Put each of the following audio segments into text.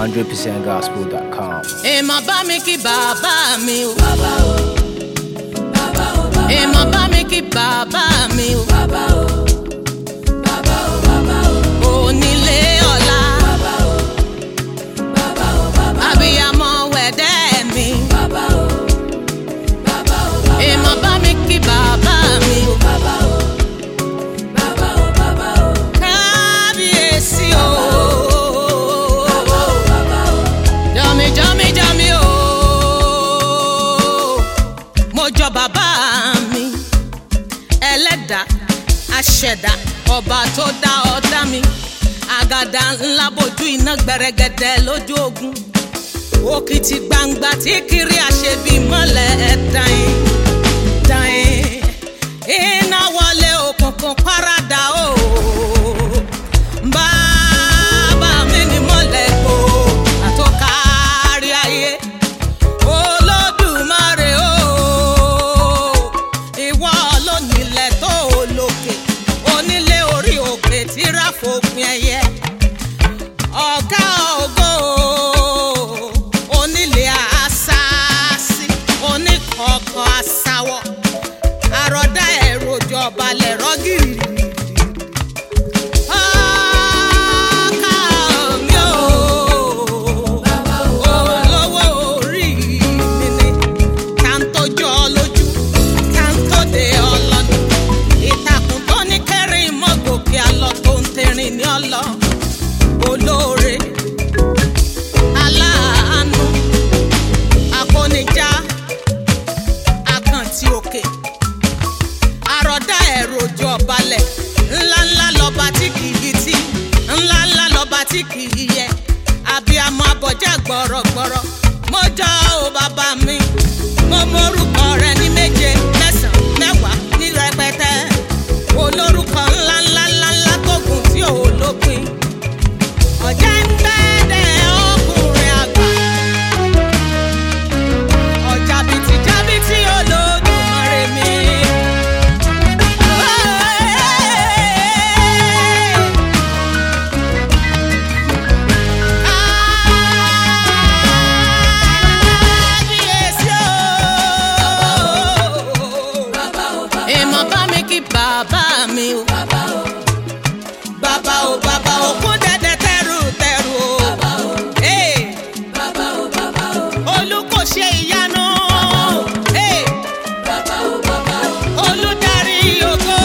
100%gospel.com. èèmọ̀ bá mi kí bàbá mi o. bàbá o. bàbá o bàbá o. èèmọ̀ bá mi kí bàbá mi o. bàbá o. bàbá o bàbá o. onílé ọ̀la. bàbá o. bàbá o bàbá o. abiyamọ wẹ̀dẹ́ mi. bàbá o. bàbá o bàbá o. èèmọ̀ bá mi kí bàbá mi o. bàbá o. bàbá o bàbá o. kábíyèsí o. bàbá o bàbá o jọmi jọmi jọmi o mo jọ bàbá mi ẹlẹ́dàá aṣẹ̀dá ọba tó dá ọ̀dá mi àgàdà ńlá bojú iná gbẹrẹgẹdẹ lójú ogun òkìtì gbangba tí kiri àṣebí mọ́lẹ̀ ẹ̀dáyìn dáyìn iná wọlé òkùnkùn paradà o. Bàbá mi ni mọ́lẹ̀ kó àtọ́kárí ayé. Olódùmarè o, ìwọ ló nílẹ̀ tó lókè, onílé orí òkè tí ráfòpin ẹyẹ. Ọ̀gá ògo, onílé àṣàṣì, oníkọ̀ọ̀kan àṣàwọ̀, àròdá ẹ̀rọ ìjọba lẹ̀rọ gírí. Ọkà mi ò, olówó orí mi ni, ká ń tọ́jú ọ lójú, ká ń tóde ọlọ́ni. Ìtàkùn tó ní kẹrin mọ́ gòkè àlọ́ tó ń tẹ̀rìn ní ọlọ́. Olóore, aláàánú, akónijá, àkàntì òkè àròdá ẹ̀rọ ojú ọbalẹ̀ ńláńlá lọ́ba tí kì í tí ńláńlá lọ́ba tí kì í yẹ abiyamọ abọjá gbọ̀rọ̀gbọ̀rọ̀ mo jọ ò bàbá mi mo morúkọ rẹ ní méje mẹ́sàn-án mẹ́wàá ní rẹpẹtẹ olórúkọ ńláńlá ńláńlá tó gùn tí ò lópin ọ̀jẹ̀ ń gbẹ́dẹ̀ ọkùnrin àgbà ọjà bìtìjábìtì olódùmarè mi. Èèmọ̀ bá mi kí bàbá mi o. Bàbá o bàbá o kún dẹ́dẹ́ tẹ́rù tẹ́rù o. Ee. Olú kò ṣe ìyanu. Ee. Olùdarí ògo.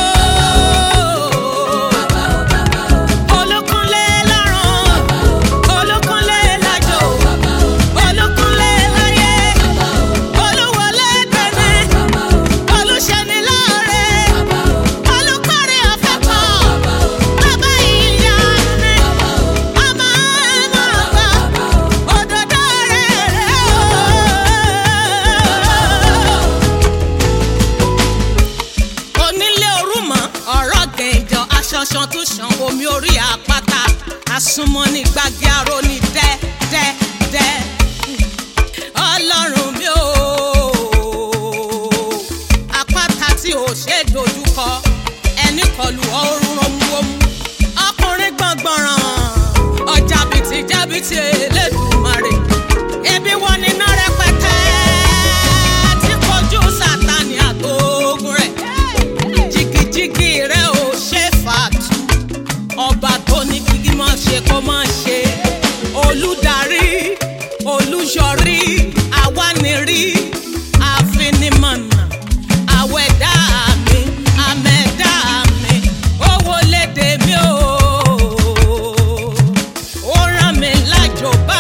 Olúkúnlé lọ́run. Olúkúnlé lájò. Olúkúnlé láyé. Olúwọlé tẹ̀lé. Olùṣẹ́ni lóore. Olùkọ́rí ọ̀fẹ́ pọ̀. Bàbá ìyá mi. Ọmọ ẹ̀mọ́ ọ̀gbà. Òdòdó rẹ̀ rẹ̀ o onílé orúmọ ọ̀rọ̀ gẹ̀ǹjọ aṣanṣan tó ṣan omi orí àpáta àsùnmọ́ ní gbàgé aró ní dẹ́ dẹ́ dẹ́ ọlọ́run mi ò àpáta tí ò ṣe é dojúkọ ẹni kọlu ọrùn romuromu ọkùnrin gbọ̀ngbọ̀ràn ọjà bìtì jábìtì elédùnmarè ebi wọn ní iná rẹpẹtẹ tí kojú sátani àtògùn rẹ̀ jìgìjìgì rẹ̀ ò ṣe fàtú ọba tó ní kíkí máa ṣe kó máa ṣe olùdarí olùyọrí awánirí àfinimọ̀nà àwẹ̀dá mi àmẹ̀dá mi owó lédè mi o ó rán mi lájò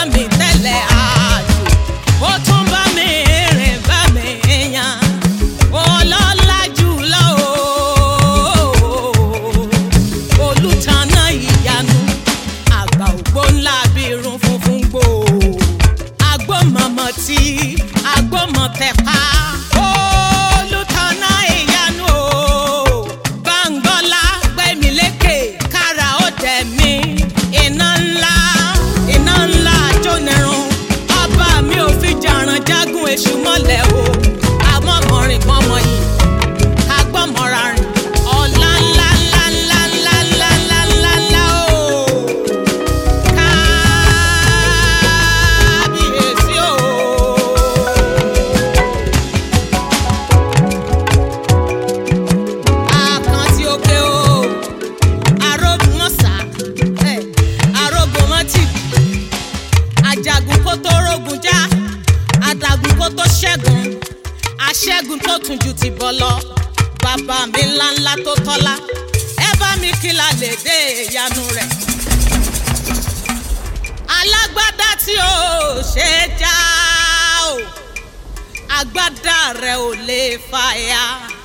tó tún ju ti bọ́ lọ bàbá mi ńláńlá tó tọ́lá ẹ bá mi kí la lè dé ìyanu rẹ̀ alágbádá tí ó ṣe é já o agbádá rẹ̀ ò lè fàya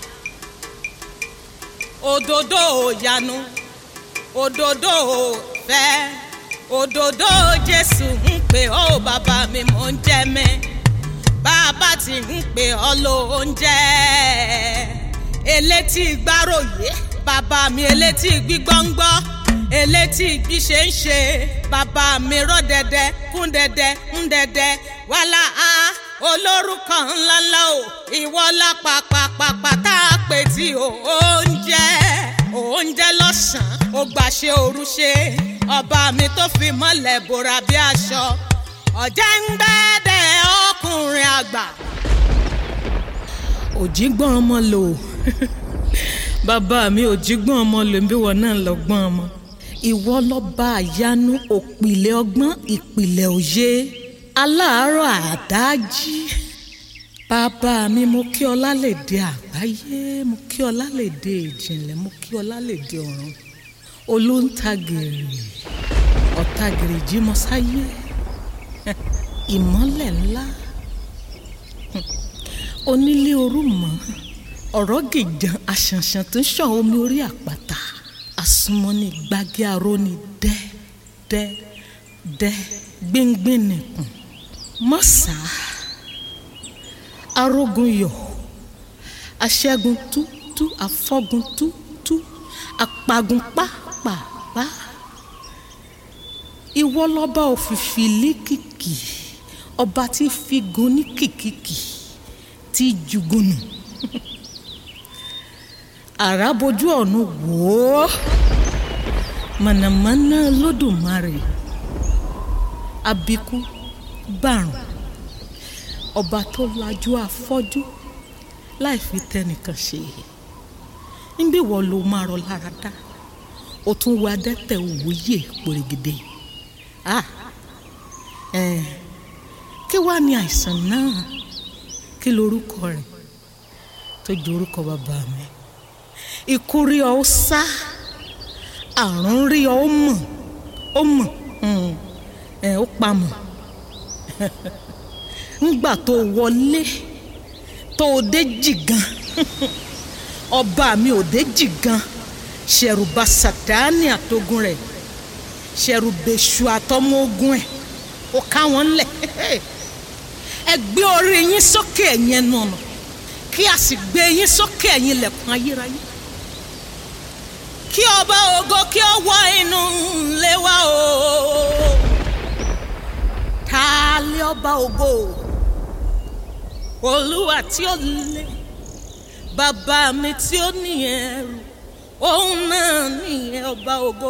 òdòdó òyanu òdòdó òfẹ́ òdòdó jésù ń pè ọ́ bàbá mi mò ń jẹ́ mẹ́ bàbá tí ń pè ọ́ lóúnjẹ elétí gbáròyé bàbá mi elétí gbígbọ́ngbọ́ elétí bí ṣe ń ṣe bàbá mi rọ́ dẹ́dẹ́ kún dẹ́dẹ́ ń dẹ́dẹ́ wàhálà á olórúkọ ńláńlá o ìwọ lápapàpàpà tá a pè tí o oúnjẹ oúnjẹ lọ́sàn-án ó gbàṣẹ òru ṣe ọba mi tó fi mọ́lẹ̀ bòrà bí aṣọ ọ̀jẹ̀ ń gbẹ́dẹ̀ ọkùnrin àgbà. òjìgbọ́n ọmọ lò bàbá mi òjìgbọ́n ọmọ lò bí wọn náà lọ́gbọ́n ọmọ ìwọ lọ́ba àyanu òpìlẹ̀ ọgbọ́n ìpìlẹ̀ òye aláàárọ̀ àdájí bàbá mi mo kí ọ lálẹ́dẹ̀ àgbáyé mo kí ọ lálẹ́dẹ̀ ìjìnlẹ̀ mo kí ọ lálẹ́dẹ̀ ọ̀run olóńtagèrè ọ̀tagèrè jímọ̀sáyé ìmọ́lẹ̀ ńlá onílé orúmọ ọ̀rọ̀ gìjan àṣànṣàn tó ń ṣàn omi orí àpáta àsùnmọ́ni gbági aróni dẹ́ dẹ́ dẹ́ gbíngbín nìkùn mọ́sà arógun yọ̀ aṣẹ́gun tútú afọ́gun tútú apagun pápápá ìwọ lọ́ba òfìfì líkìkì ọba tí figun ní kìkìkì tí jùgùnù àràbójú ọ̀run wò ó mànàmáná lódùmarè abikú bàrùn ọba tó lajú afọ́jú láì fi tẹnìkan ṣe níbí wọ́n ló máa rọ lára dá o tún wá dẹ́tẹ̀ òwúyè pèrègèdè ah ẹ̀ kí wàá ní àìsàn náà kí lorúkọ rẹ̀ tó ju orúkọ bàbá mi ikú rí ọ ó sá àrùn rí ọ ó mọ̀ ó mọ̀ ẹ̀ ó pamọ́ ńgbà tó wọlé tó o dé jìgan ọba mi ò dé jìgan ṣẹ̀rùbà sàtáni àtogun rẹ̀ ṣẹ̀rùbẹ̀ṣù àtọmọ ogun ẹ̀ ó ká wọn lẹ̀ ẹ gbé orí yín sókè ẹ̀yin ẹnu ọ̀nà kí a sì gbé yín sókè ẹ̀yin ilẹ̀kùn ayérayé kí ọba ògo kí ó wọ inú ilé wa o ta lé ọba ògo olúwa tí ó lé bàbá mi tí ó ní ẹrù òun náà ní ọba ògo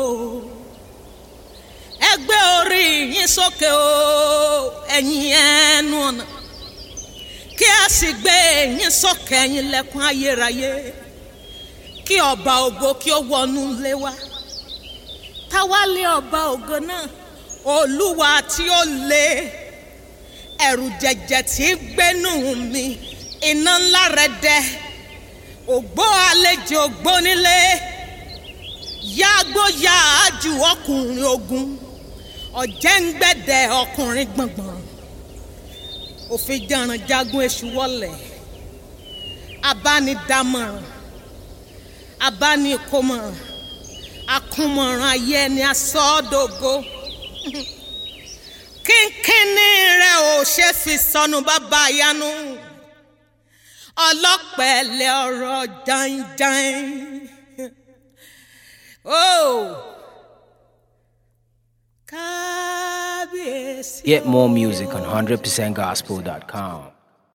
ẹ gbé orí yín sókè o ẹ̀yin ẹnu ọ̀nà kí a sì gbé yín sókè ẹ̀yin lẹ́kùn ayérayé kí ọba ògo kí ó wọnú ilé wa táwa lé ọba ògo náà olúwa tí ó lé ẹ̀rù jẹ̀jẹ̀ tí gbénú mi iná ńlá rẹ̀ dẹ́ ògbó àlejò gbónílé yàgbó yàájú ọkùnrin ogun ọ̀jẹ̀ǹgbẹ̀dẹ̀ ọkùnrin gbọ̀ngbọ̀n òfin jàrán jagun èṣù wọlé abánidámọ̀ràn abánikómọ̀ràn akúnmọ̀ràn ayé ẹni asọ́dọ̀gọ́ kínkínní rẹ̀ ò ṣe fi sọnù bàbá yanu ọlọ́pẹ̀lẹ̀ ọ̀rọ̀ jàǹjàǹ. Oh. Kábíyèsí. Get more music on 100%gospel.com.